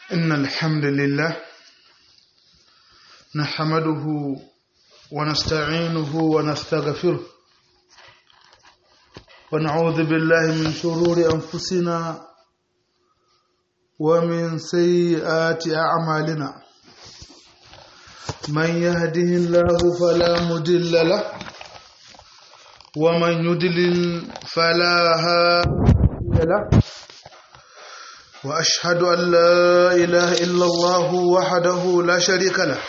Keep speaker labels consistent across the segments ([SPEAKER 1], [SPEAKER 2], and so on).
[SPEAKER 1] إن الحمد لله نحمده ونستعينه ونستغفره ونعوذ بالله من شرور أنفسنا ومن سيئات أعمالنا من يهده الله فلا مضل له ومن يضلل فلا هادي له وأشهد أن لا إله إلا الله وحده لا شريك له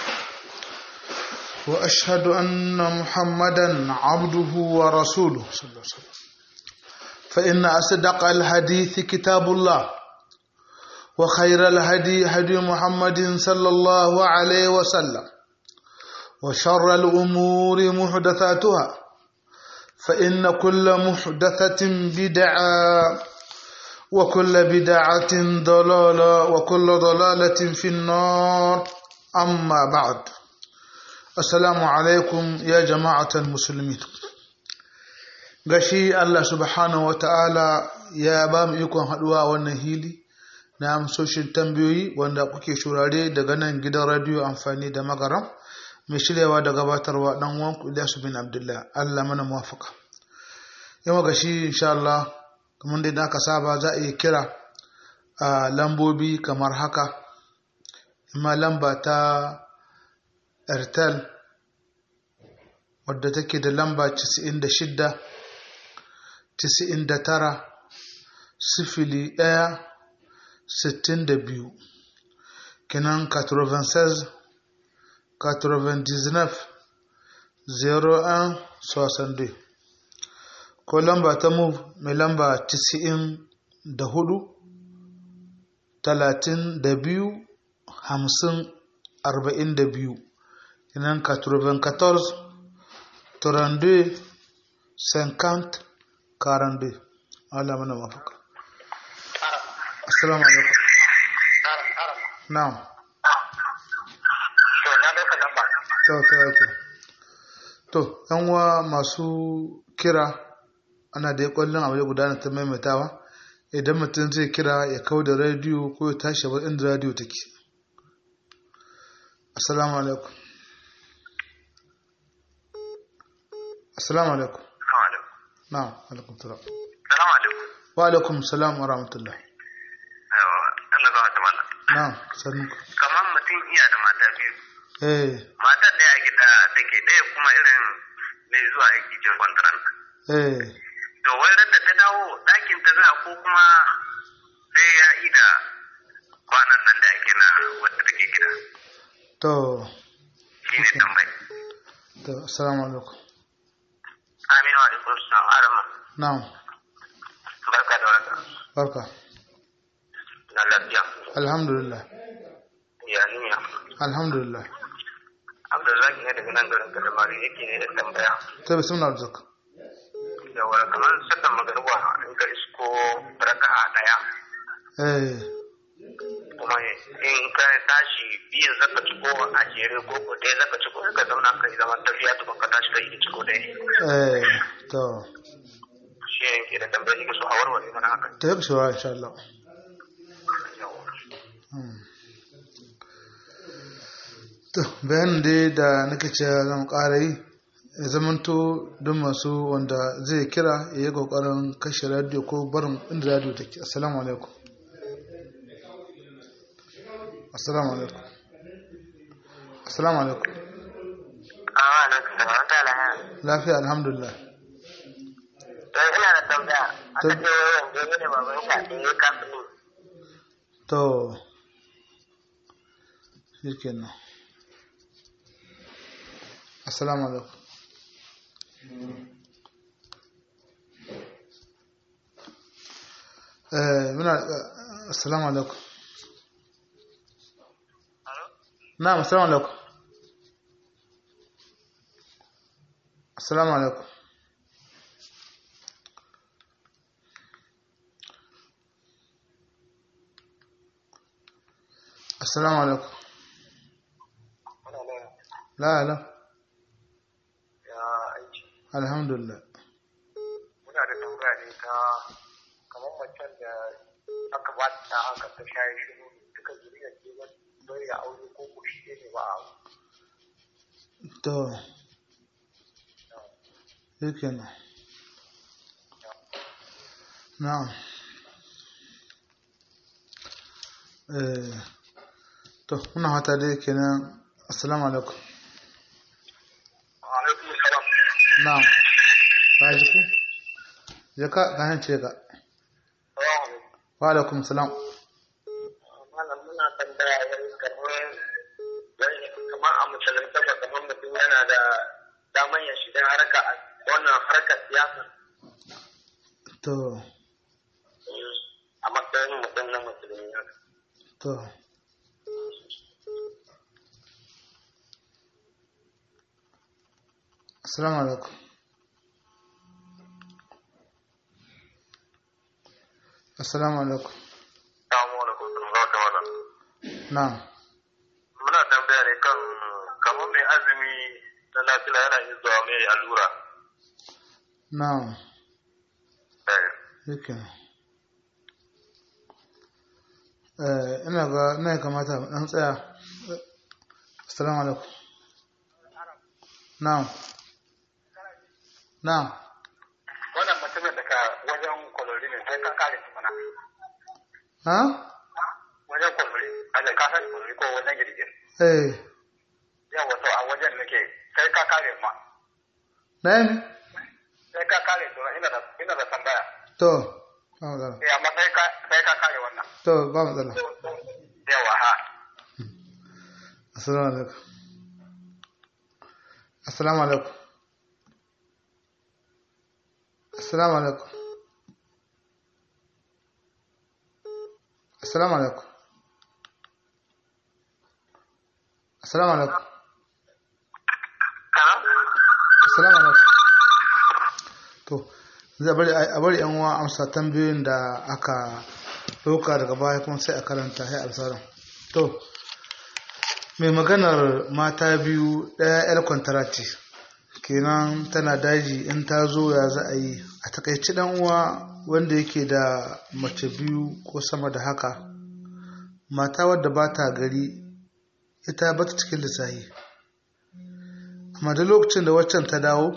[SPEAKER 1] وأشهد أن محمدا عبده ورسوله صلى الله عليه وسلم فإن أصدق الحديث كتاب الله وخير الهدي هدي محمد صلى الله عليه وسلم وشر الأمور محدثاتها فإن كل محدثة بدعة وكل بدعة ضلالة وكل ضلالة في النار أما بعد السلام عليكم يا جماعة المسلمين gashi Allah subhanahu wa ta'ala ya ba mu ikon haɗuwa wannan hili na amsoshin tambayoyi wanda kuke shurare daga nan gidan radiyo amfani da magaram mai shiryawa da gabatarwa ɗan wanku Ilyasu bin Abdullah Allah mana muwafaka yawa gashi insha Allah kamar da aka saba za a iya kira a lambobi kamar haka ima lamba ta airtel wadda take da lamba 96 99 sifili ɗaya sittin da biyu kinan 96 99 01 62 ko lamba ta move mai lamba 94 32 50 42 kinan 94 32 50 42 Allah mana mafaka assalamu alaikum na'am to to to to yan uwa masu kira ana da kwallon abu ya gudana ta maimaitawa idan mutum zai kira ya kau da rediyo ko ya tashi bar inda rediyo take assalamu alaikum assalamu alaikum na'am alaikum salam
[SPEAKER 2] Salamu alaikum.
[SPEAKER 1] wa alaikum salam wa rahmatullah
[SPEAKER 2] Yawa, Allah ba ta mana.
[SPEAKER 1] na'am sannu
[SPEAKER 2] Kamar mutum iya da mata biyu.
[SPEAKER 1] eh
[SPEAKER 2] Matar ɗaya gida take ɗaya kuma irin mai zuwa aiki jin kwantaran.
[SPEAKER 1] eh
[SPEAKER 2] To wai da ta dawo ɗakin ta za ko kuma sai ya yi da kwanan nan da ake na wadda take gida.
[SPEAKER 1] to
[SPEAKER 2] Shi ne tambayi.
[SPEAKER 1] to assalamu alaikum
[SPEAKER 2] Aminu alaikum salam Arama.
[SPEAKER 1] na'am
[SPEAKER 2] Barka da warhaka.
[SPEAKER 1] barka
[SPEAKER 2] Na lafiya.
[SPEAKER 1] alhamdulillah
[SPEAKER 2] Ya niyya.
[SPEAKER 1] alhamdulillah
[SPEAKER 2] Abdullahi ne daga nan garin Kadamari yake ne da tambaya.
[SPEAKER 1] ta bismillah arzak
[SPEAKER 2] Yawa kamar sallan magaruwa in ka isko raka'a ɗaya.
[SPEAKER 1] eh
[SPEAKER 2] kuma in ka tashi biyan zaka ci ko a jere ko ko dai zaka ci ko ka zauna kai zaman tafiya tukun ka tashi kai ci ko dai
[SPEAKER 1] eh to
[SPEAKER 2] shi ne ke da tambayar ki so a warware mana haka
[SPEAKER 1] ta yi shawara insha Allah Hmm. to bayanin dai da nake ce zan ƙara yi ya zamanto don masu wanda zai kira ya yi ƙoƙarin kashe radio ko barin inda radio take assalamu alaikum assalamu alaikum assalamu alaikum
[SPEAKER 2] a na sanar da lahiya
[SPEAKER 1] lafiya alhamdulillah
[SPEAKER 2] to ina da tambaya
[SPEAKER 1] To-
[SPEAKER 2] aka ce wai wanda ne baban ka da ya kafin
[SPEAKER 1] to shi kenan assalamu alaikum eh muna eh, assalamu alaikum na'am assalamu alaikum assalamu alaikum assalamu alaikum la la
[SPEAKER 2] ya aiki
[SPEAKER 1] alhamdulillah
[SPEAKER 2] muna da tambaya ne ta kamar macen da aka ba ta haka ta shayi shiru duka zuriya ce ba bai da aure ko ko shi ne ba a
[SPEAKER 1] to yake nan na'am eh to muna hata dai kenan assalamu alaikum
[SPEAKER 2] alaikum salam
[SPEAKER 1] na'am ka ji ku je ka ka hance ka wa alaikum salam
[SPEAKER 2] malam muna tambaya wai kamar wai kamar a musulunta ba kamar mutum yana da daman ya shiga harka wannan harkar siyasa
[SPEAKER 1] to
[SPEAKER 2] a matsayin mutum na musulmi haka
[SPEAKER 1] to assalamu alaikum assalamu alaikum
[SPEAKER 2] Assalamu alaikum warahmatullahi wabarakatuh.
[SPEAKER 1] na'am
[SPEAKER 2] Muna tambaya ne kan kamar mai azumi na nafila yana yin zuwa mai allura.
[SPEAKER 1] na'am
[SPEAKER 2] Eh,
[SPEAKER 1] yake eh ina ga ina ya kamata mu dan tsaya assalamu alaikum na'am na'am
[SPEAKER 2] Wannan mutumin daga wajen kwalori ne sai ka kare su mana.
[SPEAKER 1] ha
[SPEAKER 2] Wajen kwalori, a ka san kwalori ko wajen girgir.
[SPEAKER 1] eh
[SPEAKER 2] Yawa to a wajen nake sai ka kare ma.
[SPEAKER 1] na'am
[SPEAKER 2] Sai ka kare su ina da ina da tambaya.
[SPEAKER 1] to ba matsala
[SPEAKER 2] Eh amma sai ka sai ka kare wannan.
[SPEAKER 1] to ba matsala
[SPEAKER 2] Yawa ha.
[SPEAKER 1] assalamu alaikum assalamu alaikum assalamu alaikum assalamu alaikum assalamu alaikum
[SPEAKER 2] Kana?
[SPEAKER 1] assalamu alaikum to zai bari a bari yan uwa amsa tambayoyin da aka ɗauka daga baya kuma sai a karanta sai a to mai maganar mata biyu ɗaya 'yar kwantarati kenan tana daji in ta zo ya za a yi a takaici ɗan uwa wanda yake da mace biyu ko sama da haka mata wadda ba ta gari ita ba ta cikin lissahi amma da lokacin da waccan ta dawo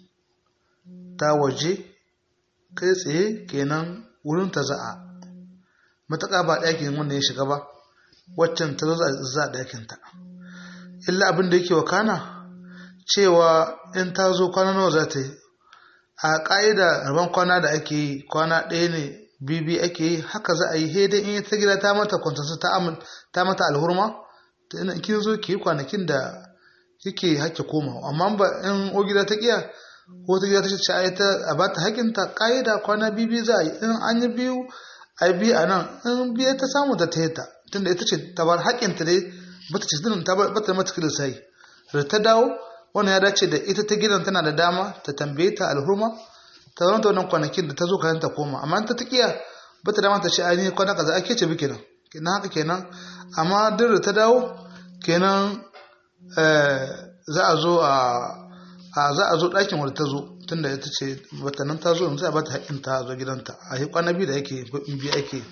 [SPEAKER 1] ta waje kai tsaye kenan wurin ta za'a matuƙa ba ɗakin wanda ya shiga ba waccan ta zo za a ɗakinta illa abin da yake wakana cewa in ta zo kwana nawa za ta yi a ƙa'ida rabon kwana da ake yi kwana ɗaya ne bibi ake yi haka za a yi hede in ta gida ta mata kwantarsa ta mata alhurma ta ina kin zo ki yi kwanakin da kike hake koma amma ba in o gida ta kiya ko ta gida ta ce ai ta a bata hakinta ƙa'ida kwana bibi za a yi in an yi biyu a biyu a nan in biyu ta samu ta ta tunda ita ce ta bar haƙinta dai bata ce zinin ta bata mata kila sai da ta dawo wannan ya dace da ita ta gidan tana da dama ta tambaye ta alhurma ta zama ta wannan kwanakin da ta zo kayan ta koma amma ta takiya bata dama ta ce ai kwana kaza ake ce bi kenan kenan haka kenan amma duk da ta dawo kenan za a zo a za a zo ɗakin wadda ta zo tunda ita ce bata nan ta zo yanzu a bata haƙin ta zo gidanta a yi kwana biyu da yake biyu ake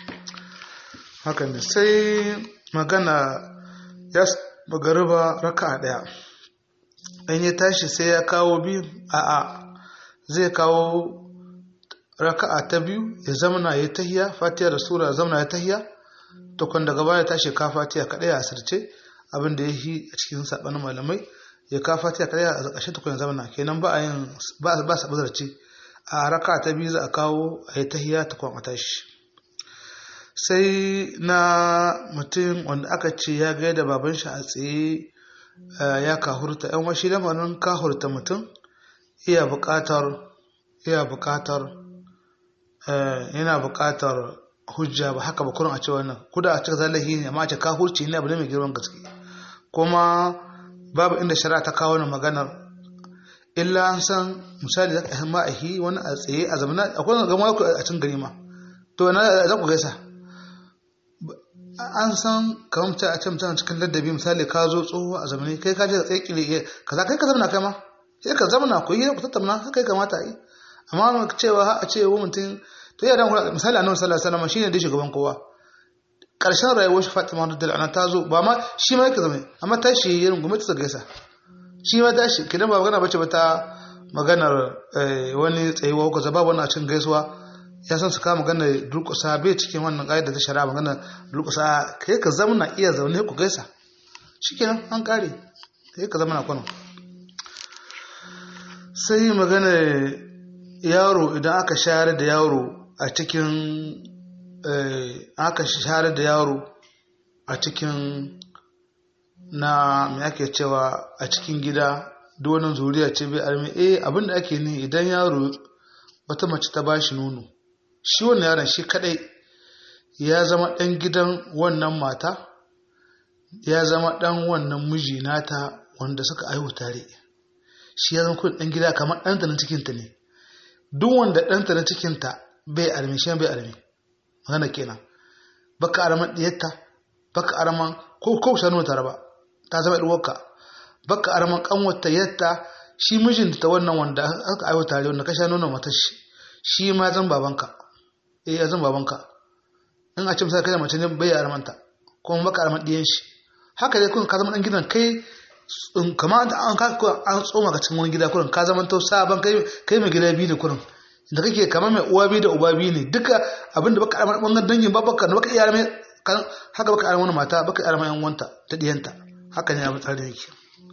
[SPEAKER 1] haka ne sai magana ya magariba raka a ɗaya in ya tashi sai ya kawo biyu a a zai kawo raka'a ta biyu ya zamana ya tahiya fatiha da sura zamana ya tahiya to kun daga baya tashi ka fatiha kadai a asirce abin da ya yi a cikin sabanin malamai ya ka fatiha kadai a ƙarshe tukun ya zamana kenan ba a yin ba ba sa bazarci a raka'a ta biyu za a kawo a yi tahiya ta kwan a tashi sai na mutum wanda aka ce ya gaida baban shi a tsaye ya kahurta yan washi lamarin kahurta mutum iya buƙatar iya buƙatar yana buƙatar hujja ba haka ba kurin a ce wannan kuda a cikin zalahi ne amma a ce kahurci ne abu ne mai girman gaske kuma babu inda shari'a ta kawo wani maganar illa an san misali da ka ma'ahi wani a tsaye a zamana akwai wani gama a cikin gari ma to na za ku gaisa an san kamar mutum a ce mutum cikin ladabi misali ka zo tsoho a zamani kai ka je ka tsaye kiri kaza kai ka zamana kai ma sai ka zamana ku yi ku tattauna haka ya kamata a yi amma cewa a ce wa mutum to ya dan misali annabi sallallahu alaihi wasallam shine da shugaban kowa ƙarshen rayuwar shi Fatima radiyallahu anha ta zo ba ma shi ma yake zama amma ta shi yin gumi ta gaisa shi ma tashi kidan ba magana bace ba ta maganar wani tsayuwa ko zaba wannan a cikin gaisuwa ya san su kama magana durƙusa bai cikin wannan ƙa'ida ta shari'a magana durƙusa kai ka zama na iya zaune ku gaisa shikenan an kare kai ka zama na kwano sai magana yaro idan aka shayar da yaro a cikin aka shayar da yaro a cikin na me ake cewa a cikin gida donin zuriya ce bai armi eh abinda ake ni idan yaro wata mace ta bashi nono shi wannan yaron shi kadai ya zama dan gidan wannan mata ya zama dan wannan miji nata wanda suka aihu tare shi ya zama kun dan gida kamar ɗanta na cikinta ne duk wanda ɗanta na cikinta bai armi shi bai armi magana kenan baka araman diyarta baka araman ko ko sanu tare ba ta zama ɗuwarka baka araman kanwata yadda shi mijinta ta wannan wanda aka aiwa tare wanda ka sha nuna matar shi shi ma zan babanka eh ya zan babanka in a ce misali kai mace ne bai aramanta kuma baka araman diyan shi haka dai kun ka zama dan gidan kai kamar an ka an tsoma ka cikin wani gida kurin ka zama to sabon kai kai mai gida biyu ne kurin da kake kamar mai uwa biyu da uba biyu ne duka abinda baka araman wannan dangin babaka da baka iya araman haka baka araman mata baka araman yan wanta ta diyanta haka ne abin tsarin yake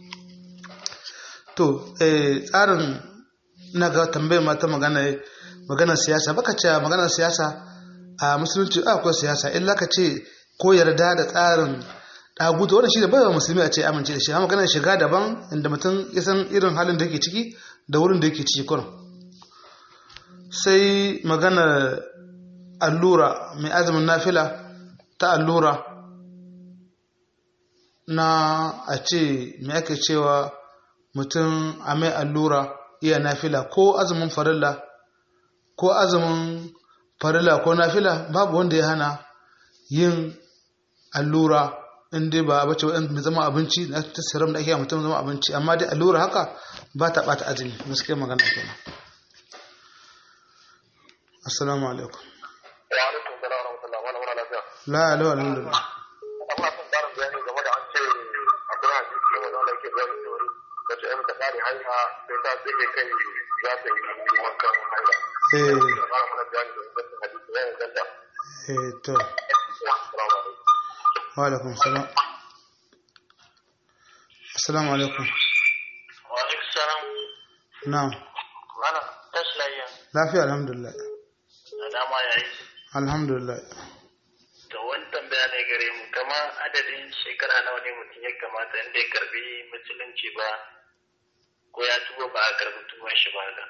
[SPEAKER 1] to tsarin na ga tambayar mata magana maganar siyasa baka ce maganar siyasa a musulunci akwai siyasa illa ka ce ko yarda da tsarin ɗaguta wannan shi da bayan musulmi a ce amince da shi amma maganar shiga daban inda mutum ya san irin halin da yake ciki da wurin da yake ciki kurin sai maganar allura mai azumin nafila ta allura na a ce me ake cewa mutum a mai allura iya nafila ko azumin farilla ko azumin farilla ko nafila babu wanda ya hana yin allura in dai ba bace wadanda zama abinci na tasirin da ake yi mutum zama abinci amma dai allura haka ba ta bata azumi gaskiyar magana kenan assalamu alaikum
[SPEAKER 2] wa alaikum salam wa rahmatullah wa barakatuh
[SPEAKER 1] la ilaha illallah
[SPEAKER 2] Allah sun fara bayani game da an ce akwai hadisi wanda Allah yake bayani cewa da ta ta kare hanya sai ta tsike kai za ta yi wankan hanya
[SPEAKER 1] eh
[SPEAKER 2] fara mana bayani da wannan hadisi ya inganta
[SPEAKER 1] eh to
[SPEAKER 2] assalamu alaikum
[SPEAKER 1] wa alaikum salam assalamu alaikum
[SPEAKER 2] wa alaikum salam
[SPEAKER 1] na'am
[SPEAKER 2] mana taslayya
[SPEAKER 1] lafiya alhamdulillah
[SPEAKER 2] da dama yayi
[SPEAKER 1] alhamdulillah
[SPEAKER 2] to wani tambaya ne gare mu kama adadin shekara nawa ne mutum ya kamata inda ya karbi musulunci ba ko ya tuba ba a karbi tuban shi ba ga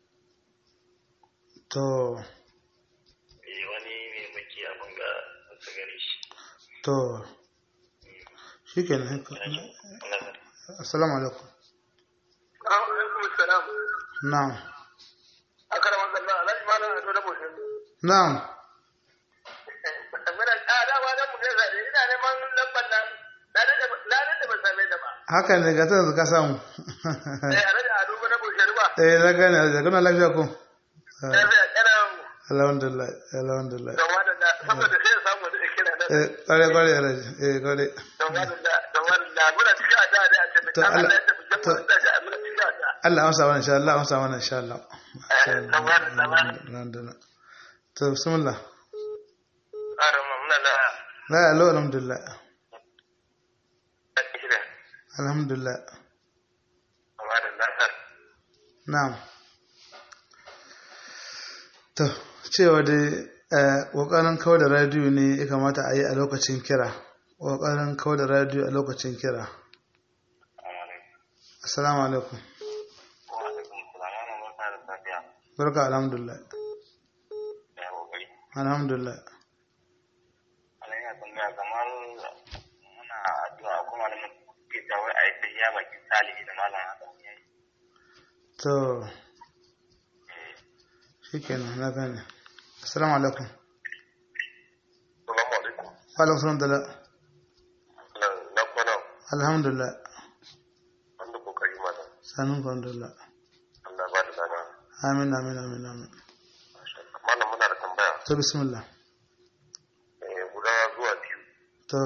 [SPEAKER 1] to
[SPEAKER 2] eh wani ne muke abin ga wasu gare shi
[SPEAKER 1] to shikenan assalamu alaikum
[SPEAKER 2] alaikum salam
[SPEAKER 1] na'am
[SPEAKER 2] a karamar zalla alhaji malam a da boshin
[SPEAKER 1] na'am
[SPEAKER 2] muna a dama dan mu gaisa da ina neman lambar nan na da ba same ta ba
[SPEAKER 1] haka ne ga ta yanzu ka samu
[SPEAKER 2] eh alhaji a duba na boshin ba
[SPEAKER 1] eh na gane da kuna lafiya ko
[SPEAKER 2] lafiya kana
[SPEAKER 1] alhamdulillah alhamdulillah
[SPEAKER 2] da wadanda saboda sai ya samu da kira nan
[SPEAKER 1] eh kware kware alhaji eh kware
[SPEAKER 2] da wadanda da wadanda muna cikin a da da a ce
[SPEAKER 1] To,
[SPEAKER 2] Allah
[SPEAKER 1] Allah-
[SPEAKER 2] ya tafi jama'a da ga muna cikin a da
[SPEAKER 1] Allah amsa wannan insha Allah amsa wannan insha Allah
[SPEAKER 2] Alhamdulillah.
[SPEAKER 1] alhamdulillah to bismillah
[SPEAKER 2] Arama muna da
[SPEAKER 1] la alo alhamdulillah
[SPEAKER 2] kira
[SPEAKER 1] alhamdulillah
[SPEAKER 2] amma da nasar
[SPEAKER 1] na'am to cewa dai eh, ƙoƙarin kawar da radiyo ne ya kamata a yi a lokacin kira ƙoƙarin kawar da radiyo a lokacin kira assalamu alaikum
[SPEAKER 2] wa alaikum salam ana barka da safiya
[SPEAKER 1] barka alhamdulillah
[SPEAKER 2] da kokari
[SPEAKER 1] alhamdulillah
[SPEAKER 2] ana yana tambaya kamar muna addu'a kuma da muke da wai a yi tafiya bakin salihi da malam haka yayi
[SPEAKER 1] to shikenan na gane assalamu alaikum
[SPEAKER 2] Assalamu alaikum.
[SPEAKER 1] wa alaikum salam dala
[SPEAKER 2] Na kwana
[SPEAKER 1] alhamdulillah
[SPEAKER 2] wanda kokari mana.
[SPEAKER 1] sanin ku alhamdulillah
[SPEAKER 2] Allah ba da dama.
[SPEAKER 1] amin amin amin amin
[SPEAKER 2] Malam muna da tambaya.
[SPEAKER 1] to bismillah
[SPEAKER 2] Eh, guda zuwa biyu.
[SPEAKER 1] to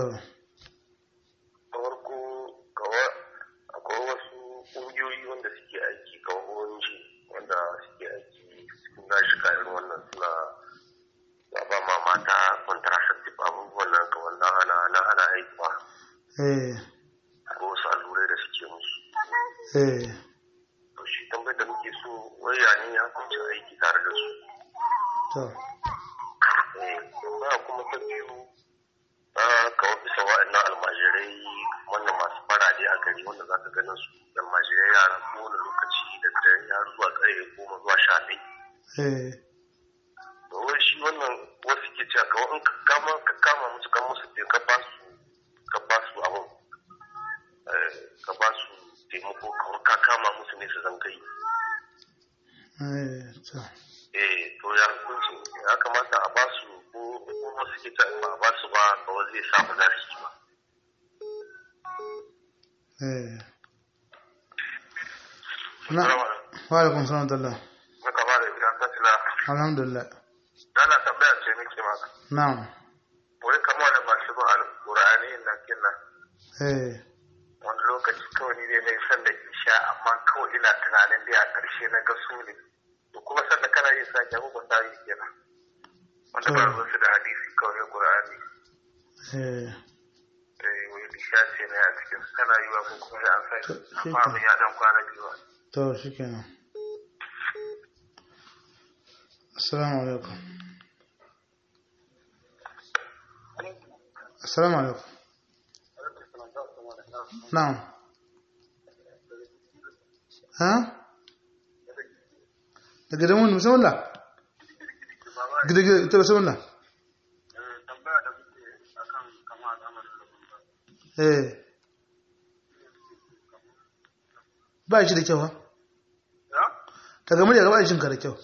[SPEAKER 2] farko kawai akwai wasu ƙungiyoyi wanda suke aiki kawai ONG wanda suke aiki cikin gashi irin wannan suna ba ba ma mata contraceptive abubuwan nan kawai na ana na ana haihuwa
[SPEAKER 1] eh
[SPEAKER 2] ko wasu allurai da suke musu
[SPEAKER 1] eh
[SPEAKER 2] to shi tambayar da muke so wai ya ne ya kunci aiki tare da su
[SPEAKER 1] to
[SPEAKER 2] eh ba kuma ta biyu a kawai bisa wa'annan almajirai wannan masu farade a gari wanda za ka ganin su almajirai yara kowane lokaci da dare har zuwa ƙarfe goma zuwa sha ɗaya
[SPEAKER 1] eh
[SPEAKER 2] to wai shi wannan wasu ke cewa kawai in ka kama ka kama musu kan musu te ka ba su ka ba su abin eh, ka ba su taimako kamar ka kama musu ne su zan kai
[SPEAKER 1] eh to
[SPEAKER 2] eh to ya hukunci ya kamata a ba su ko ko wasu ke ta ba a ba su ba kawai zai sa ba za su yi ba
[SPEAKER 1] eh na wa alaikum salam wa rahmatullah
[SPEAKER 2] na kama da idan ka tila
[SPEAKER 1] alhamdulillah
[SPEAKER 2] dana tambaya ce nake maka
[SPEAKER 1] na'am
[SPEAKER 2] wai kama da masu bin alƙur'ani na kinna
[SPEAKER 1] eh
[SPEAKER 2] wani lokaci kawai ni dai na yi san da isha amma kawai ina tunanin dai a ƙarshe na ga su ne to kuma sanda kana yin sake abubuwan da yi kenan wanda ba ruwansu da hadisi kawai na ƙur'ani
[SPEAKER 1] eh
[SPEAKER 2] eh wai isha ce ne a cikin su kana yi wa ko kuma ya an sai
[SPEAKER 1] To, shi
[SPEAKER 2] amma
[SPEAKER 1] ke.
[SPEAKER 2] abin ya dan kwana biyu ba
[SPEAKER 1] to shikenan assalamu alaikum assalamu alaikum na'am ha daga da mun bismillah gida gida ita bismillah
[SPEAKER 2] tambaya da muke akan kama al'amarin
[SPEAKER 1] eh ba shi da kyau ha
[SPEAKER 2] ya
[SPEAKER 1] daga murya ga ba shi da kyau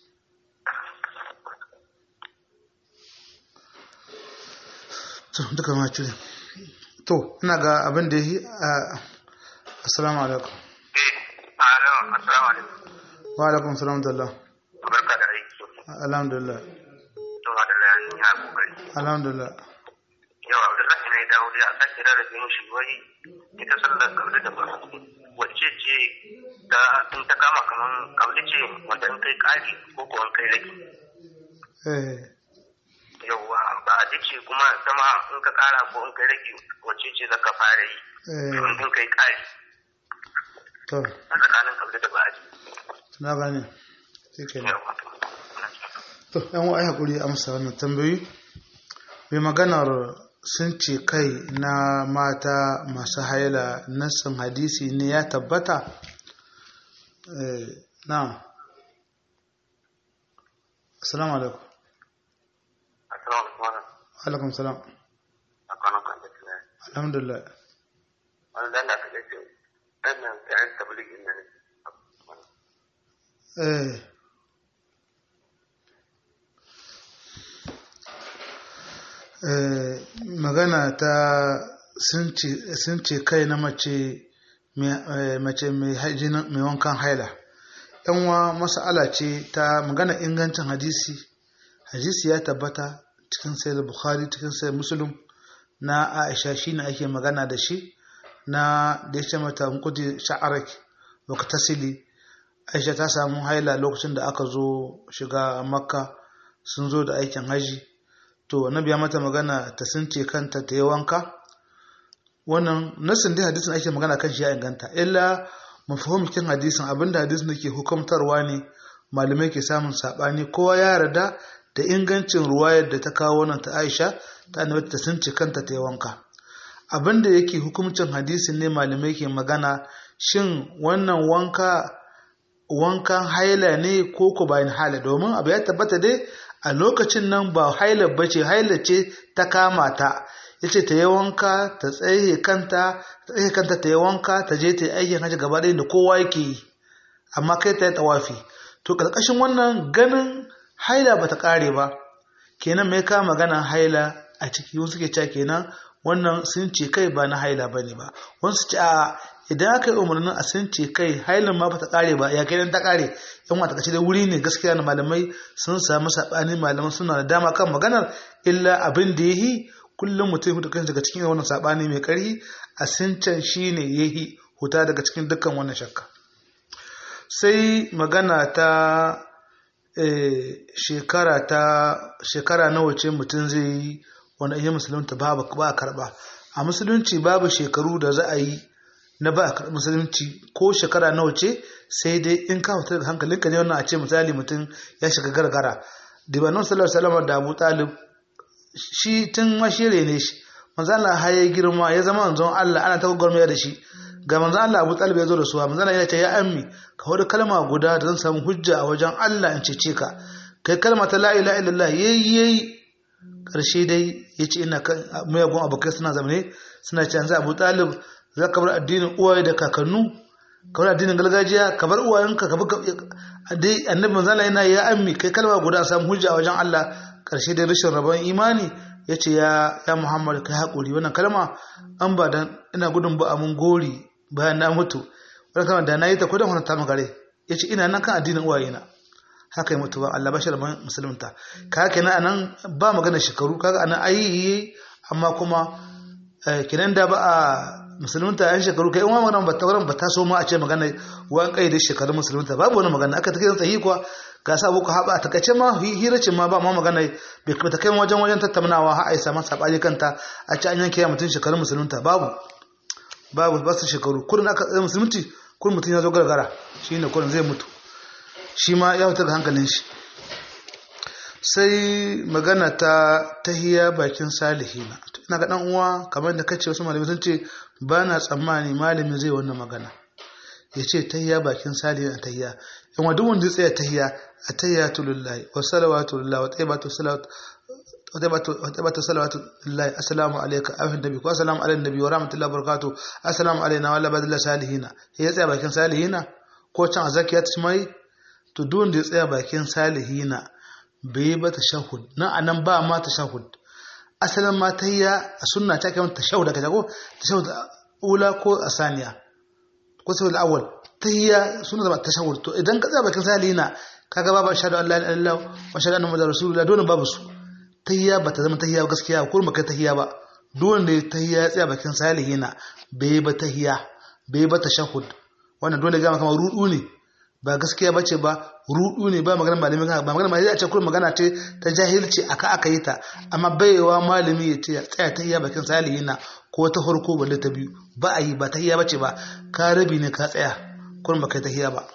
[SPEAKER 1] to duka ma cire to ina ga abin da yi a assalamu alaikum
[SPEAKER 2] eh alo assalamu alaikum
[SPEAKER 1] wa alaikum salam da Allah
[SPEAKER 2] barka da aiki
[SPEAKER 1] alhamdulillah
[SPEAKER 2] to da lafiya ya kokari
[SPEAKER 1] alhamdulillah
[SPEAKER 2] yau abdullahi ne dawo dai a sake rarrabe shi wai ita sallar kabli da ba wacce ce da in ta kama kaman kabli ce wanda in kai kari ko ko in kai rage
[SPEAKER 1] eh
[SPEAKER 2] yauwa ba a ce kuma sama in ka kara ko in kai rage wacce ce zaka fara yi
[SPEAKER 1] eh
[SPEAKER 2] in kai kari
[SPEAKER 1] to
[SPEAKER 2] a tsakanin kabli da ba
[SPEAKER 1] na gane shikenan
[SPEAKER 2] yauwa
[SPEAKER 1] to yan wa'ai hakuri amsa wannan tambayoyi mai maganar sun ce kai na mata masu haila nassin hadisi ne ya tabbata eh na assalamu alaikum
[SPEAKER 2] assalamu alaikum
[SPEAKER 1] alaikum salam
[SPEAKER 2] a kwanan kwanci tunani
[SPEAKER 1] alhamdulillah
[SPEAKER 2] wani dan da ka ce dan nan sai an tabligin nan
[SPEAKER 1] eh eh magana ta sun ce sun ce kai na mace mai eh, mace mai haijina- mai wankan haila yanwa mas'ala ce ta magana ingancin hadisi hadisi ya tabbata cikin sayar bukhari cikin sayar muslim na aisha shine ake magana da shi na da ya ce mata kudi sha'arak wa tasili aisha ta samu haila lokacin da aka zo shiga makka sun zo da aikin haji to annabi ya mata magana ta sunce kanta ta yi wanka wannan nasin dai hadisin ake magana kan shi ya inganta illa mafahimkin hadisin abinda hadisin da ke hukumtarwa ne malamai ke samun sabani kowa ya yarda da ingancin ruwayar da ta kawo wannan ta Aisha ta annabi ta sunce kanta ta yi wanka abinda yake hukumcin hadisin ne malamai ke magana shin wannan wanka wankan haila ne ko ko bayan haila domin abu ya tabbata dai a lokacin nan ba haila bace haila ce ta kama ta yace ta yi wanka ta tsaye kanta ta tsaye kanta ta yi wanka ta je ta yi aikin hajji gaba ɗaya da kowa yake yi amma kai ta yi tawafi to karkashin wannan ganin haila bata kare ba kenan mai ka magana haila a ciki wasu ke cewa kenan wannan sun ce kai ba na haila bane ba wasu ce a idan aka yi umarnin a sun ce kai hailin ma bata kare ba ya kai dan ta kare yan wata kace da wuri ne gaskiya na malamai sun samu sabani malaman suna da dama kan maganar illa abin da yayi kullum mutum hutu kan daga cikin wannan sabani mai ƙarfi a sincan shine yahi huta daga cikin dukkan wannan shakka sai magana ta shekara ta shekara nawa ce mutum zai yi wani iya musulunta ba a karba a musulunci babu shekaru da za a yi na ba a musulunci ko shekara nawa ce sai dai in ka fita daga hankalinka ne wannan a ce misali mutum ya shiga gargara da ba nan sallar salama da abu talib shi tun mashire ne shi manzo Allah har ya girma ya zama manzon Allah ana ta gwagwarmaya da shi ga manzo Allah Abu Talib ya zo da suwa manzo Allah ya ce ya ammi ka wani kalma guda da zan samu hujja a wajen Allah in cece ka kai kalma ta la ilaha illallah yayi yayi karshe dai yace ina kan mayagun abokai suna zamane suna ce yanzu Abu Talib za ka bar addinin uwaye da kakannu ka bar addinin gargajiya ka bar uwayenka ka bar dai annabi manzo Allah yana ya ammi kai kalma guda samu hujja a wajen Allah karshe dai rashin rabon imani yace ya ya Muhammad kai hakuri wannan kalma an ba dan ina gudun ba mun gori bayan na mutu wani kama da na yi ta kudin wani ta magare ya ce ina nan kan addinin uwayena haka yi mutu ba Allah bashar ban musulunta ka haka na anan ba magana shekaru kaga anan ayi amma kuma kinan da ba a musulunta yan shekaru kai wani magana ba ta wurin ba ta so ma a ce magana wani kai da shekarun musulunta babu wani magana aka take tsayi kuwa ga sa boko haɓa ta kace ma hiracin ma ba ma magana bai ta kai wajen wajen tattaunawa har a yi saman saɓani kanta a ci an yanke mutum shekarun musulunta babu babu ba su shekaru kurin aka tsaye musulunci kurin mutum ya zo gargara shi ne kurin zai mutu shi ma ya fitar da hankalin shi sai magana ta tahiya bakin salihina ina ga dan uwa kamar da kace wasu malamai sun ce ba na tsammani malamin zai wannan magana ya ce tahiya bakin salihina tahiya in wa duk wanda zai tsaya tahiya a tahiya lillahi wa salawatu lillahi wa tayyibatu salawatu وتبت صلوات الله السلام عليك أيها النبي والسلام على النبي ورحمة الله وبركاته السلام علينا وعلى بعد الله صالحين هي tsaya bakin salihina ko can azakiya ta mai to duk da ya tsaya bakin salihina bai ba tashahhud nan anan ba ma tashahhud asalin ma tayya a sunna ta kai tashahhud daga jago tashahhud ula ko asaniya ko sai al-awwal tayya sunna da tashahhud to idan ka tsaya bakin salihina kaga babu shahadu an la ilaha illallah wa shahadu anna muhammadar rasulullah dole babu su tahiyya ba ta zama tahiyya gaskiya ko ba kai tahiyya ba duk wanda ya tahiyya ya tsaya bakin salihina bai ba tahiyya bai ba tashahhud wannan dole ga maka rudu ne ba gaskiya bace ba rudu ne ba magana malami ba magana malami a ce kullum magana ce ta jahilci aka aka yi ta amma baiwa malami ya ce tsaya tahiyya bakin salihina ko ta farko balle ta biyu ba a yi ba tahiyya bace ba ka rabi ne ka tsaya kullum ba kai tahiyya ba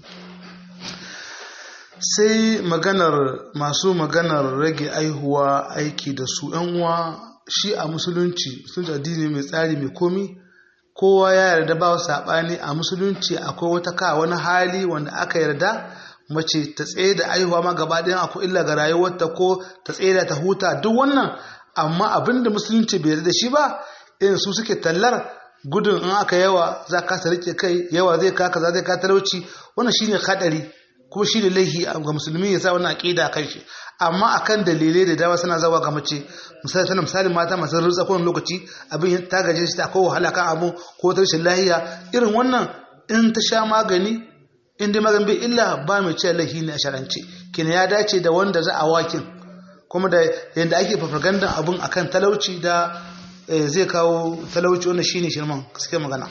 [SPEAKER 1] sai maganar masu maganar rage aihuwa aiki da su yan uwa shi a musulunci sun addini mai tsari mai komi kowa ya yarda ba saɓani a musulunci akwai wata ka wani hali wanda aka yarda mace ta tsaye da aihuwa ma gaba ɗayan akwai illa ga rayuwarta ko ta tsaye da ta huta duk wannan amma abin da musulunci bai yarda da shi ba irin su suke tallar gudun in aka yawa za ka rike kai yawa zai ka kaza zai ka talauci wannan shine hadari kuma shi da laihi ga musulmi ya sa wannan aqida kan shi amma akan dalilai da dama suna zawa ga mace misali tana misali mata masu rutsa kowane lokaci abin ta gaje shi ta ko wahala kan abu ko ta rashin lahiya irin wannan in ta sha magani in dai magani bai illa ba mai ce laihi ne a sharance kina ya dace da wanda za a wakin kuma da yadda ake farfagandan abun akan talauci da zai kawo talauci wannan shine shirman gaskiya magana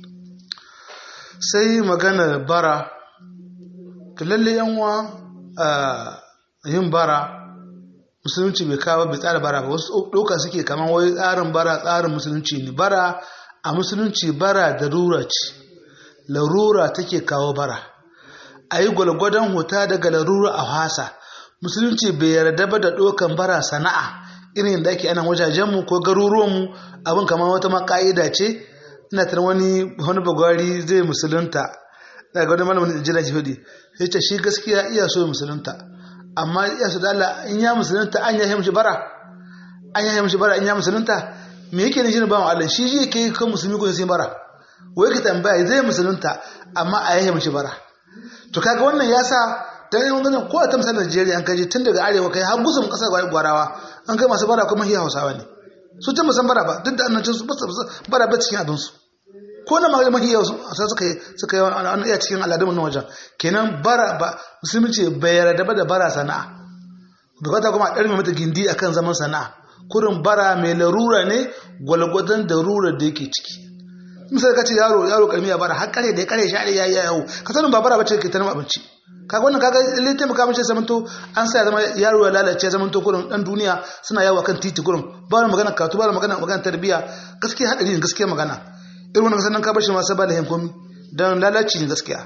[SPEAKER 1] sai maganar bara to lalle yanwa yin bara musulunci bai kawo bai tsara bara ba wasu ɗauka suke kamar wai tsarin bara tsarin musulunci ne bara a musulunci bara da rura ce larura take kawo bara a yi gwalgwadon huta daga larura a hasa musulunci bai yarda ba da ɗaukan bara sana'a irin da ake anan wajajenmu ko garuruwanmu abin kamar wata maka'ida ce ina tana wani wani bagwari zai musulunta daga wani malamin jira jihudi sai ce shi gaskiya iya so musulunta amma iya so da Allah in ya musulunta an ya mishi bara an ya mishi bara in ya musulunta me yake ne shi ba mu Allah shi shi yake kan musulmi ko sai bara wai ka tambaya zai musulunta amma a yahe mishi bara to kaga wannan ya sa dan yin ganin ko a ta misalin Najeriya an kaje tun daga arewa kai har gusum kasar gwarawa an kai masu bara kuma hiya Hausawa ne su ta musan bara ba duk da annancin su bara ba cikin abin su ko na magana mahi yau sai suka yi suka yi an iya cikin al'adun nan wajen kenan bara ba musulunci bai yarda ba da bara sana'a bukata kuma a ɗarme mata gindi akan zaman sana'a kurin bara mai larura ne gwalgwadon darura da yake ciki misali ka ce yaro yaro karmi ya bara har kare da ya kare shi ya yi yawo ka sanin ba bara bace ke ta abinci kaga wannan kaga lalle taimaka mace zamanto an sa ya zama yaro ya lalace zamanto kurin dan duniya suna yawo kan titi kurin ba wani magana katu ba wani magana magana tarbiyya gaskiya hadari ne gaskiya magana irin wannan sannan ka bashi ma sai ba da komi dan lalaci ne gaskiya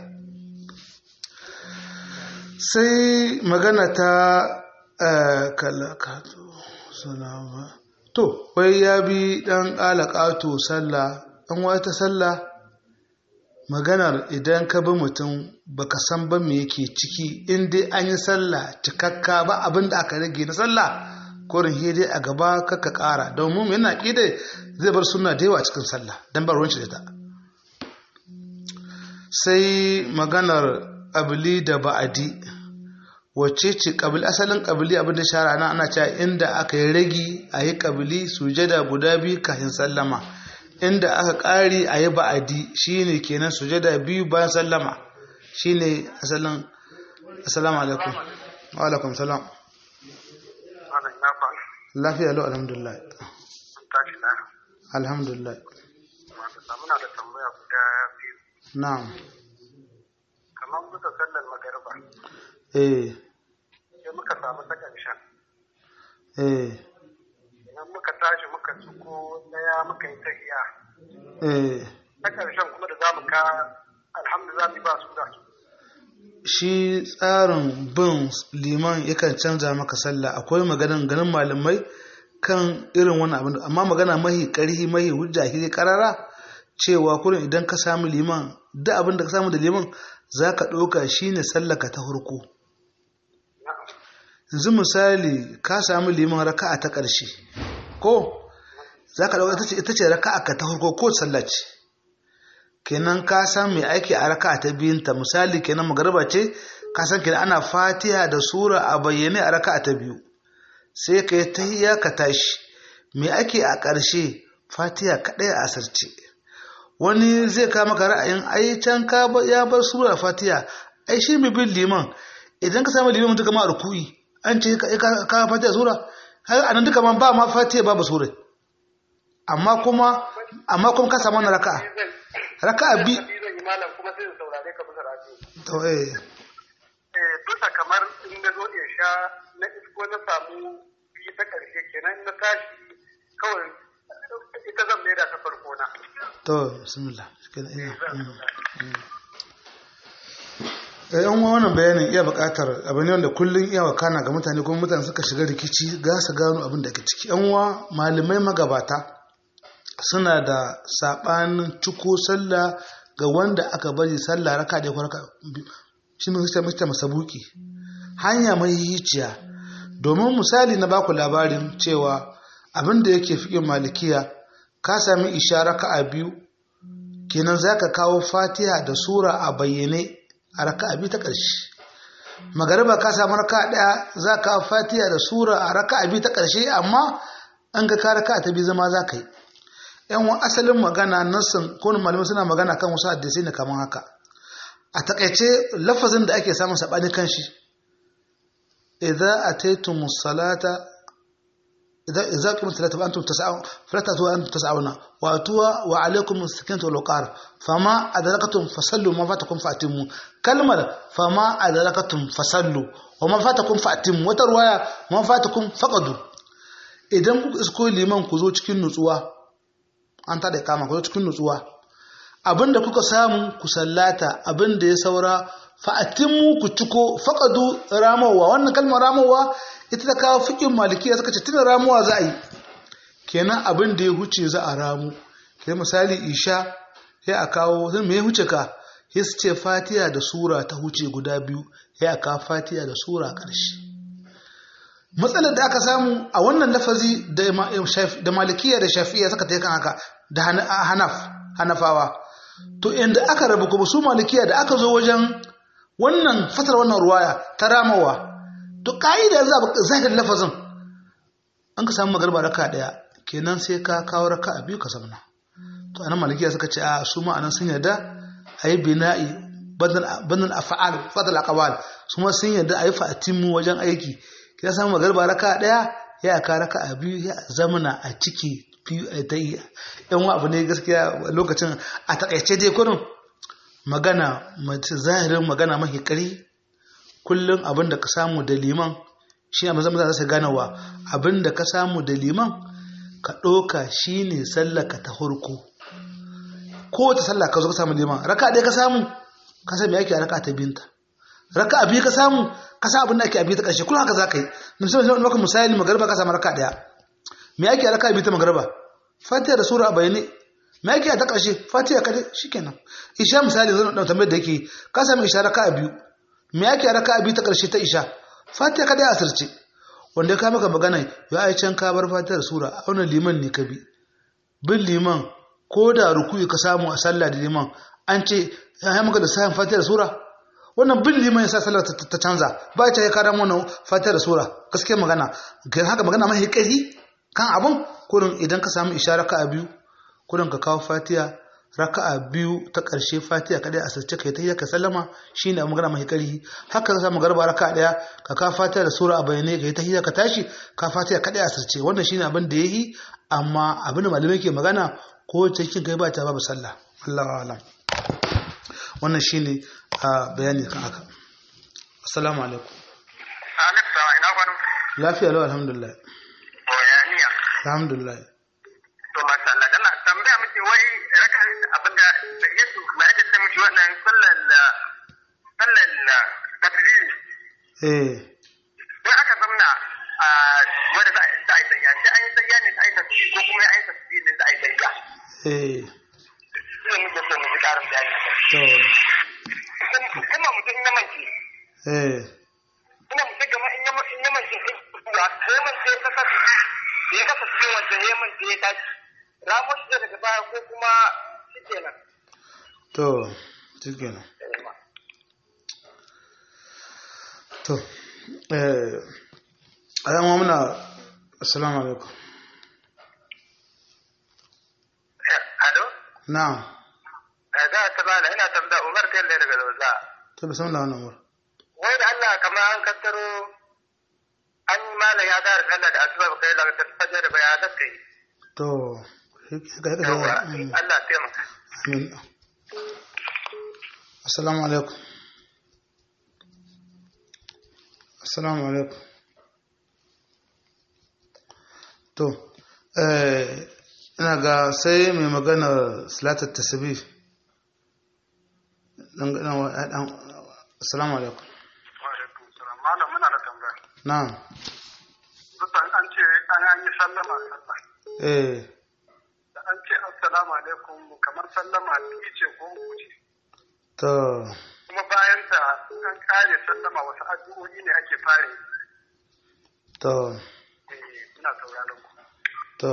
[SPEAKER 1] sai magana ta kalakatu salama to wai ya bi dan kalakatu sallah an wata sallah maganar idan ka bi mutum baka san ba me yake ciki in dai an yi sallah cikakka ba abin da aka rage na sallah korin hede a gaba kaka kara domin yana ƙida zai bar suna da yawa cikin sallah don bar ruwanci da ta sai maganar ƙabili da ba'adi wacce ce ƙabili asalin ƙabili abin da shara na ana cewa inda aka yi ragi a yi ƙabili sujada guda biyu kafin sallama inda aka ƙari a yi ba'adi shine kenan sujada biyu bayan sallama shine asalin assalamu alaikum wa alaikum salam lafiya lau alhamdulillah alhamdulillah
[SPEAKER 2] muna da tambaya guda biyu
[SPEAKER 1] na'am
[SPEAKER 2] kamar muka sallar magariba
[SPEAKER 1] eh
[SPEAKER 2] sai muka samu ta ƙarshen
[SPEAKER 1] eh
[SPEAKER 2] idan muka tashi muka ciko daya muka yi tahiya
[SPEAKER 1] eh
[SPEAKER 2] ta ƙarshen kuma da za mu ka alhamdulillah ba su da su
[SPEAKER 1] shi tsarin bin liman yakan canza maka sallah akwai maganan ganin malamai kan irin wannan abin amma magana mahi karhi mahi hujja hiri karara cewa kurin idan ka samu liman duk abin da ka samu da liman za ka ɗauka shi ne sallaka ta hurku yanzu misali ka samu liman raka'a ta ƙarshe ko za ka ɗauka ita ce raka'a ka ta hurku ko sallaci kenan ka san mai aiki a raka ta biyunta misali kenan magarba ce ka san kenan ana fatiha da sura a bayyane a raka ta biyu sai ka yi tahiyya ka tashi mai aiki a ƙarshe fatiha kaɗai a asarce wani zai kama ka ra'ayin ai can ka ya bar sura fatiha ai shi mai bin liman idan ka samu liman duka ma ruku'i an ce ka fatiha sura har anan duka ma ba ma fatiha babu sura amma kuma amma kuma ka samu wannan raka'a raka'a bi
[SPEAKER 2] zan yi malam kuma sai in saurare ka bisa radio
[SPEAKER 1] to eh
[SPEAKER 2] eh bisa kamar in na zo in sha na isko na samu biyu ta ƙarshe kenan na tashi kawai ita zan maida ta farko na
[SPEAKER 1] to bismillah kenan ina eh yan wannan bayanin iya buƙatar abu ne wanda kullun iya wakana ga mutane kuma mutane suka shiga rikici ga su gano abin da ke ciki yan uwa malamai magabata suna da sabanin ciko sallah ga wanda aka bari sallah raka da raka shi ne sai mutane masabuki hanya mai hiciya domin misali na baku labarin cewa abin da yake fiƙin malikiya ka sami ishara a biyu kenan za ka kawo fatiha da sura a bayyane a raka biyu ta ƙarshe magariba ka samu raka ɗaya za ka kawo fatiha da sura a raka biyu ta ƙarshe amma an ga ka raka ta biyu zama za ka yi yan wa asalin magana nassin ko malamai suna magana kan wasu addisai ne kamar haka a takaice lafazin da ake samun saɓani kan shi idza ataytumus salata إذا إذا قمت الصلاة فأنتم تسعون فلا تأتوا أنتم تسعون وأتوا وعليكم السكينة والوقار فما أدركتم فصلوا وما فاتكم فأتموا كلمة فما أدركتم فصلوا وما فاتكم فأتموا وترواية ما فاتكم فقدوا idan kuka isko liman ku zo cikin nutsuwa an tada kama ku zo cikin nutsuwa abinda kuka samu ku sallata abinda ya saura fa'atimmu ku ciko faqadu ramawa wannan kalmar ramawa ita ta kawo fikin malikiya suka ce tuna ramuwa za a yi kenan abin da ya huce za a ramu kai misali isha ya a kawo sun me huce ka ya su ce fatiya da sura ta huce guda biyu ya a kawo fatiya da sura ƙarshe matsalar da aka samu a wannan lafazi da malikiya da shafiya suka ta kan haka da hanaf hanafawa to inda aka rabu kuma su malikiya da aka zo wajen wannan fatar wannan ruwaya ta ramawa to ka'ida zahirin lafazin an ka samu magarba raka daya kenan sai ka kawo raka a biyu ka zamana to anan malikiya suka ce a su ma'anan sun yarda a yi bina'i bannan afa'al fadal aqwal su ma sun yarda a yi fa'atimu wajen aiki kina samu magarba raka daya ya ka raka a biyu ya zamana a ciki biyu a ta yi yan wa abu ne gaskiya lokacin a takaice dai kurin magana zahirin magana mahi kari kullum abin da ka samu da liman shi ne mazan za su ganawa abin da ka samu da liman ka ɗoka shi ne sallaka ta hurku ko ta sallah ka zo ka samu liman raka ɗaya ka samu ka sami yake a raka ta binta raka a biyu ka samu ka sa abin da ake a biyu ta ƙarshe kullum haka za ka yi misali maka misali magarba ka samu raka ɗaya me ake a raka a biyu ta magarba fatiha da sura a bayane me ake a ta ƙarshe fatiha kadai shikenan isha misali zan ɗan tambayar da yake ka sami isha raka a biyu me ake a raka a biyu ta ƙarshe ta isha fatiha kadai a asirce wanda ya kama ka magana ya ai can ka bar fatiha da sura a wannan liman ne ka bi bin liman ko da rukuyi ka samu a sallah da liman an ce ya yi maka da sayan fatiha da sura wannan bin liman ya sa sallar ta canza ba ta ya kara mana fatiha da sura gaskiya magana ga haka magana mai ƙari kan abun kurin idan ka samu ishara ka a biyu kurin ka kawo fatiha raka'a biyu ta ƙarshe fatiha kadai a sace kai ta yi ka sallama shine magana mai ƙari haka ka samu garba raka'a daya ka kawo fatiha da sura a bayyane kai ta yi ka tashi ka fatiha kadai a sace wannan shine abin da yayi amma abin da malamai ke magana ko cikin kai ba ta babu sallah Allahu a'lam wannan shine a bayani kan haka assalamu alaikum
[SPEAKER 2] Alexa ina kwanan
[SPEAKER 1] lafiya lau alhamdulillah
[SPEAKER 2] bayaniya
[SPEAKER 1] alhamdulillah
[SPEAKER 2] to masha Allah dalla tambaya miki wai raka abinda da Yesu ma ake ce miki wannan sallar sallar tafsiri
[SPEAKER 1] eh
[SPEAKER 2] sai aka zamna a wanda za a yi tsayya sai an yi tsayya ne za a yi tafsiri ko kuma an yi tafsiri ne za a yi tsayya
[SPEAKER 1] eh
[SPEAKER 2] sai muke so mu ji karin bayani
[SPEAKER 1] to
[SPEAKER 2] kuma mutum ya mance
[SPEAKER 1] eh
[SPEAKER 2] ina mutum gama in ya in ya mance sai kuwa sai man sai ka kasa ya kasa cikin wanda ya mance ya tashi ramo shi daga baya ko kuma shikenan
[SPEAKER 1] to shikenan to eh ayyama muna assalamu alaikum
[SPEAKER 2] Alo?
[SPEAKER 1] na'am
[SPEAKER 2] Za ta bala ina tambaya Umar Talle daga Lauza.
[SPEAKER 1] to bismillah wannan umar
[SPEAKER 2] Wai da Allah kamar an kattaro an yi malam ya gara sallah da asuba kai la ta fajar da baya da kai.
[SPEAKER 1] to haka haka
[SPEAKER 2] Yawa
[SPEAKER 1] mm,
[SPEAKER 2] Allah taimaka.
[SPEAKER 1] amin assalamu alaikum assalamu alaikum to eh ina ga sai mai magana salatar tasbih dan dan dan assalamu alaikum
[SPEAKER 2] Wa alaikum salam. Malam muna da tambaya.
[SPEAKER 1] na'am
[SPEAKER 2] Dukkan an ce an yi sallama sallah.
[SPEAKER 1] eh
[SPEAKER 2] Da an ce assalamu alaikum kamar sallama biyu ce ko uku ce.
[SPEAKER 1] to
[SPEAKER 2] Kuma bayan ta an kare sallama wasu addu'o'i ne ake fare.
[SPEAKER 1] to
[SPEAKER 2] Eh ina sauraron ku.
[SPEAKER 1] to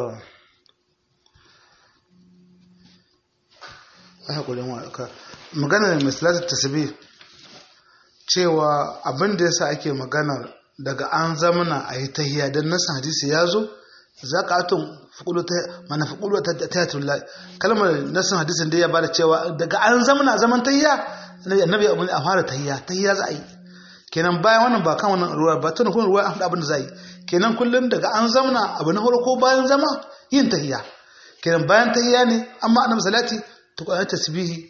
[SPEAKER 1] a haƙurin waka maganar mai salatar tasbih cewa abin da yasa ake maganar daga an zamana a yi tahiya don nasan hadisi ya zo za ka atun mana fukulu ta tayatullah kalmar nasan hadisin da ya bada cewa daga an zamana a zaman tahiya annabi abin a fara tahiya tahiya za a yi kenan bayan wannan ba kan wannan ruwa ba tun kuma ruwa an faɗa abin da za a yi kenan kullum daga an zamana abu na farko bayan zama yin tahiya kenan bayan tahiya ne amma annabi salati to ko tasbihi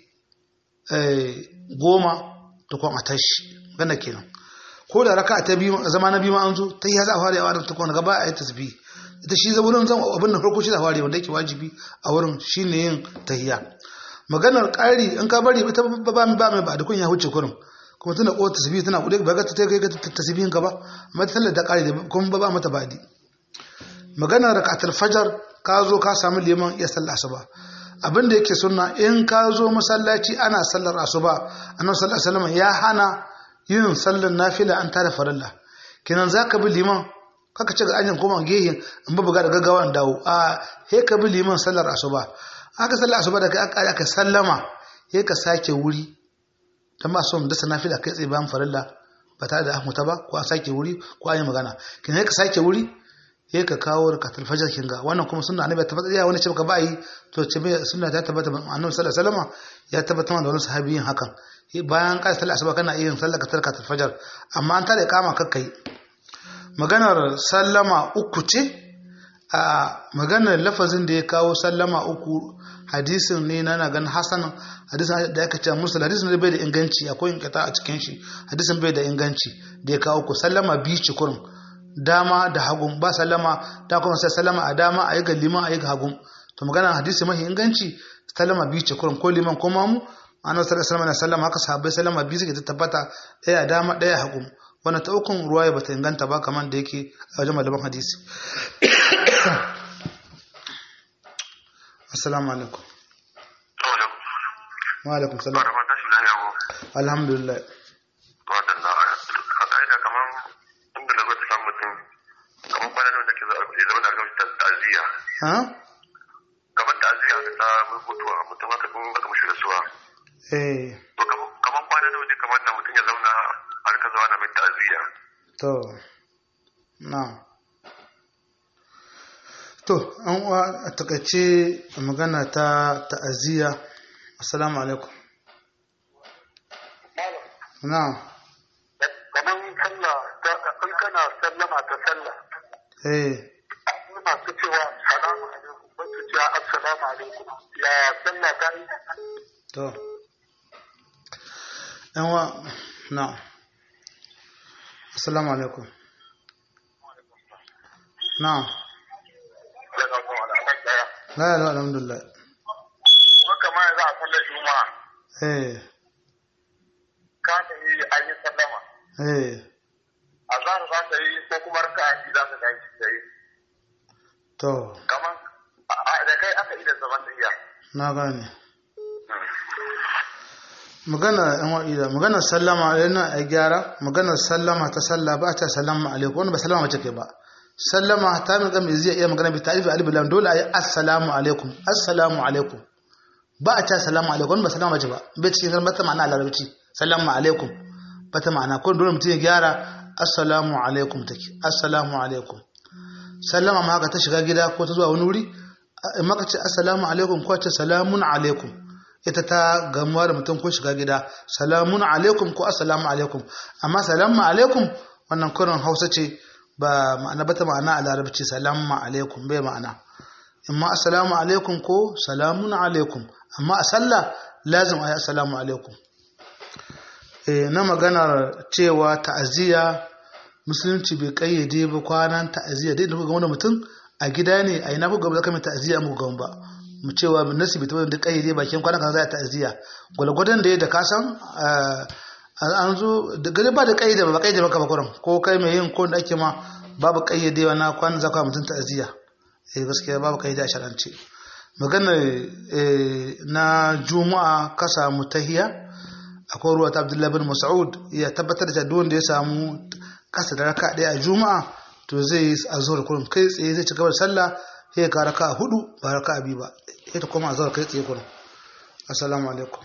[SPEAKER 1] goma ta kwan a tashi gana kenan ko da raka ta biyu zama na biyu ma an zo ta yi za a fara yawa da ta kwan gaba a yi tasbih ita shi wurin zan abin da farko shi da fara wanda yake wajibi a wurin shine yin tahiya maganar ƙari in ka bari ita ba mai ba mai ba da kun ya huce kurin kuma tana ko tasbih tana kuɗe ba ga ta kai ga tasbihin ka ba amma ta sallar da ƙari da kuma ba ba mata badi maganar rakatul fajar ka zo ka samu liman ya sallar asuba abin da yake sunna in ka zo masallaci ana sallar asuba annabi sallallahu alaihi wasallam ya hana yin sallar nafila an tada farilla kenan zaka bi liman kaka ce ga anyan koma gehe in ba buga da gaggawa in dawo a he ka bi liman sallar asuba aka sallar asuba da kai aka sallama he ka sake wuri dan ba son da nafila kai tsaye bayan farilla ba tare da ahmuta ba ko an sake wuri ko an yi magana kenan he ka sake wuri sai ka kawo rakatul fajr kin ga wannan kuma sunna annabi ta faɗa wani ce baka ba yi to ce me sunna ta tabbata annabi sallallahu alaihi wasallam ya tabbata da wani sahabi yin hakan bayan ka sallar asuba kana yin sallar ka rakatul fajr amma an tare kama kakkai maganar sallama uku ce a maganar lafazin da ya kawo sallama uku hadisin ne na na ganin hasan hadisin da aka ce musul hadisin da bai da inganci akwai inkata a cikin shi hadisin bai da inganci da ya kawo ku sallama biyu ci kurin dama da hagun ba sallama ta kuma sai sallama a dama a yi ga liman a yi ga hagun to magana hadisi mafi inganci sallama biyu ce kurin ko liman ko mamu ana sallallahu alaihi wasallam sallama haka sahabbai sallama biyu suke tabbata ɗaya dama ɗaya hagun wannan ta ukun ruwaya bata inganta ba kamar da yake a wajen malaman hadisi assalamu alaikum wa alaikum salam alhamdulillah
[SPEAKER 2] waɗanda a ƙa'ida kamar inda na zai samun mutum kamar kwanan da ke zama da gamsu ta'aziyya
[SPEAKER 1] ha
[SPEAKER 2] kamar ta'aziyya da ta mutuwa mutum haka kun aka mushi rasuwa
[SPEAKER 1] eh
[SPEAKER 2] to kamar kwanan da ne kamar da mutum ya zauna har ka zauna mai ta'aziyya
[SPEAKER 1] to na to an uwa a takaice magana ta ta'aziyya assalamu alaikum na
[SPEAKER 2] kamar sallah in kana sallama ta sallah
[SPEAKER 1] eh
[SPEAKER 2] masu cewa salamu alaikum ba su cewa assalamu alaikum ya sallah ta yi
[SPEAKER 1] to yan uwa na assalamu alaikum na
[SPEAKER 2] daga kuma al'amar daya
[SPEAKER 1] la ilaha alhamdulillah
[SPEAKER 2] haka ma za a sallar juma'a
[SPEAKER 1] eh
[SPEAKER 2] ka ta yi an yi sallama
[SPEAKER 1] eh
[SPEAKER 2] a za za ta yi ko kuma raka a za ta tashi ta yi
[SPEAKER 1] to
[SPEAKER 2] kamar da kai aka yi da zaman tafiya
[SPEAKER 1] na gane magana yan wa'ida magana sallama yana a gyara magana sallama ta salla ba ta sallama alaikum wanda ba sallama mace kai ba sallama ta min gami zai iya magana bi ta'rifi alif lam dole ayi assalamu alaikum assalamu alaikum ba a ta salamu alaikum wanda ba sallama mace ba bai cikin kalmar ta ma'ana a larabci salamu alaikum ba ta ma'ana ko dole mutum ya gyara assalamu alaikum take assalamu alaikum sallama ma haka ta shiga gida ko ta zuwa wani wuri in maka ce assalamu alaikum ko ce salamun alaikum ita ta gamuwa da mutum ko shiga gida salamun alaikum ko assalamu alaikum amma salamu alaikum wannan kurin hausa ce ba ma'ana bata ma'ana a larabci salamu alaikum bai ma'ana amma assalamu alaikum ko salamun alaikum amma a sallah lazim a yi assalamu alaikum Eh, na maganar cewa ta'aziyya musulunci bai kayyade ba kwanan ta'aziyya dai da kuka wani mutum a gida ne a ina kuka zaka mai ta'aziyya mu ga ba mu cewa nasi bai tabbata da kayyade bakin kwanan kan za a ta'aziyya gwalgwadon da ya da kasan an zo da gari ba da kayyade ba kayyade ba kaba kuran ko kai mai yin ko da ake ma babu kayyadewa na kwanan zaka mutum ta'aziyya eh gaskiya babu kayyade a sharance maganar na juma'a ka samu tahiya akwai ruwa ta abdullahi bin mas'ud ya tabbatar da duk wanda ya samu kasa da raka ɗaya a juma'a to zai yi a zuwa kurum kai tsaye zai ci gaba da sallah sai ya ka raka hudu ba raka biyu ba sai ta koma a zuwa kai tsaye kurum assalamu alaikum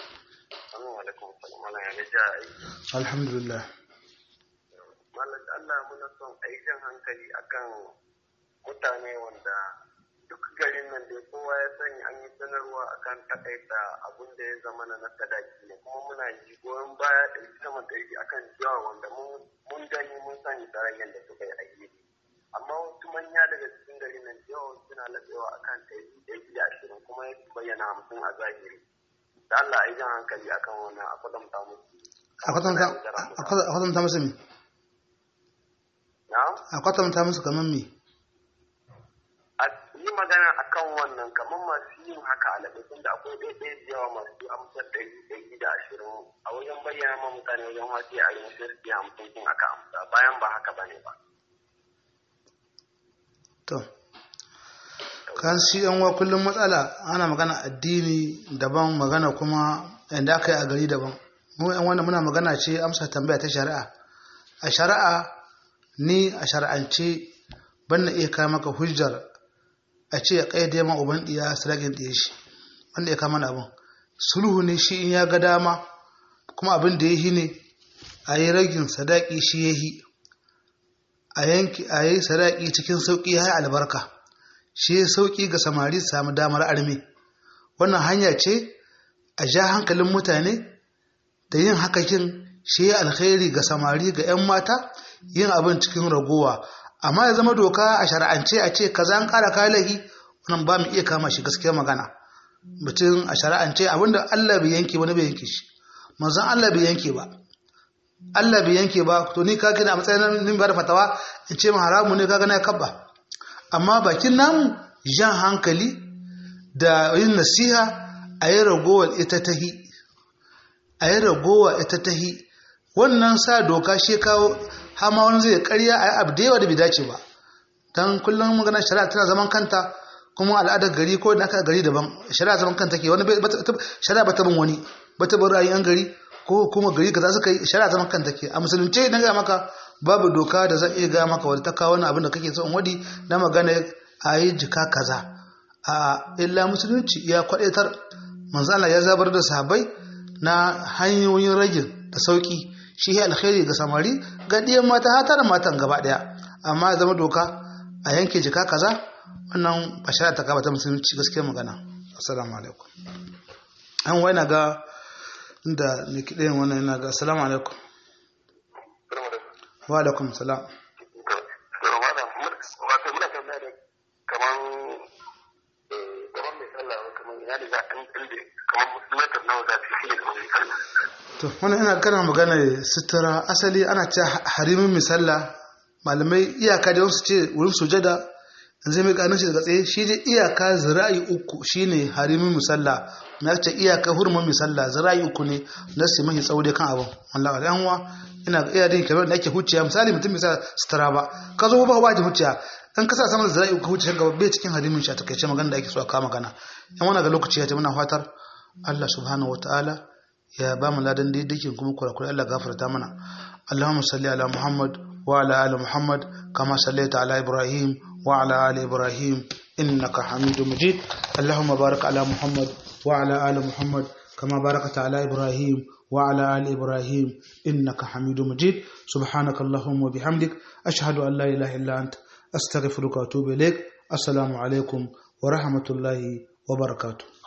[SPEAKER 1] alhamdulillah
[SPEAKER 2] malam Allah muna son a yi jan hankali akan mutane wanda duk garin nan da kowa ya sani an yi sanarwa akan takaita abun da ya zama na sadaki ne kuma muna ji goyon baya ɗari sama ɗari akan jiwa wanda mun gani mun sani tarayyar da suka yi aiki amma wasu manya daga cikin garin nan yawan suna laɓewa akan ɗari ɗari da ashirin kuma ya bayyana hamsin a zahiri da Allah a yi jan hankali akan wannan a kwatanta musu
[SPEAKER 1] a kwatanta musu me
[SPEAKER 2] na'am
[SPEAKER 1] a kwatanta musu kamar me
[SPEAKER 2] a yi magana a kan wannan kamar masu yin haka a laɓe da akwai ɗaiɗaya da yawa masu amsar ɗari ɗari da ashirin a wajen bayyana ma mutane wajen wasu a yin shirki hamsin kun aka amsa bayan ba haka ba ne ba.
[SPEAKER 1] to kan shi yan wa kullum matsala ana magana addini daban magana kuma inda aka yi a gari daban mu yan wanda muna magana ce amsa tambaya ta shari'a a shari'a ni a shari'ance ban na iya kawo maka hujjar a ce ya kayyade ma uban diya sadakin diya shi wanda ya kama abin sulhu ne shi in ya ga dama kuma abin da ya yi ne a yi ragin sadaki shi ya yi a yanki a yi sadaki cikin sauƙi ya albarka shi ya sauƙi ga samari su samu damar armi wannan hanya ce a ja hankalin mutane da yin hakakin shi ya alkhairi ga samari ga 'yan mata yin abin cikin ragowa amma ya zama doka a shari'ance a ce kaza an kara kayan laifi wannan ba mu iya kama shi gaskiya magana mutum a shari'ance abinda Allah bai yanke wani bai yanke shi manzon Allah bai yanke ba Allah bai yanke ba to ni ka kina a matsayin nin ba da fatawa in ce haramu ne kaga na kabba amma bakin namu jan hankali da yin nasiha a yi ragowar ita tahi a yi ragowa ita tahi wannan sa doka shi kawo hama wani zai karya a yi abu da yawa da bai dace ba don kullum magana shari'a tana zaman kanta kuma al'adar gari ko da aka gari daban shari'a zaman kanta ke wani shari'a ba ta bin wani ba ta bin ra'ayin gari ko kuma gari kaza suka yi shari'a zaman kanta ke a musulunce na gaya maka babu doka da zan iya gaya maka wadda ta kawo wani abin da kake son wadi na magana a yi jika kaza a illa musulunci ya kwadaitar manzo Allah ya zabar da sahabbai na hanyoyin ragin da sauki shi ya alkhairi ga samari ga ɗiyan mata hata da matan gaba ɗaya amma ya zama doka a yanke jika kaza wannan ba shari'a ta kaba ta musulunci gaskiyar magana assalamu alaikum an wai na ga inda ne kiɗayin wannan yana ga assalamu alaikum wa alaikum salam to wannan ina kana magana sutura asali ana ce harimin misalla malamai iyaka da wasu ce wurin sujada zai mai kanin shi daga tsaye shi dai iyaka zira'i uku shine harimin misalla na ce iyaka hurumin misalla zira'i uku ne na su mahi tsawo dai kan abin wallahi da yanwa ina iya din kamar da ake huciya misali mutum misali sutura ba ka zo ba ba ta huciya dan kasa saman zira'i uku huciya gaba bai cikin harimin shi a takaice magana da ake so a kawo magana yan wani ga lokaci ya ce muna fatar Allah subhanahu wataala ya ba mu ladan daidakin kuma kurakurai Allah gafarta mana Allahumma salli ala Muhammad wa ala ali Muhammad kama sallaita ala Ibrahim wa ala ali Ibrahim innaka Hamidum Majid Allahumma barik ala Muhammad wa ala ali Muhammad kama barakta ala Ibrahim wa ala ali Ibrahim innaka Hamidum Majid subhanaka Allahumma wa bihamdik ashhadu an la ilaha illa anta astaghfiruka wa atubu ilaik assalamu alaikum wa rahmatullahi wa barakatuh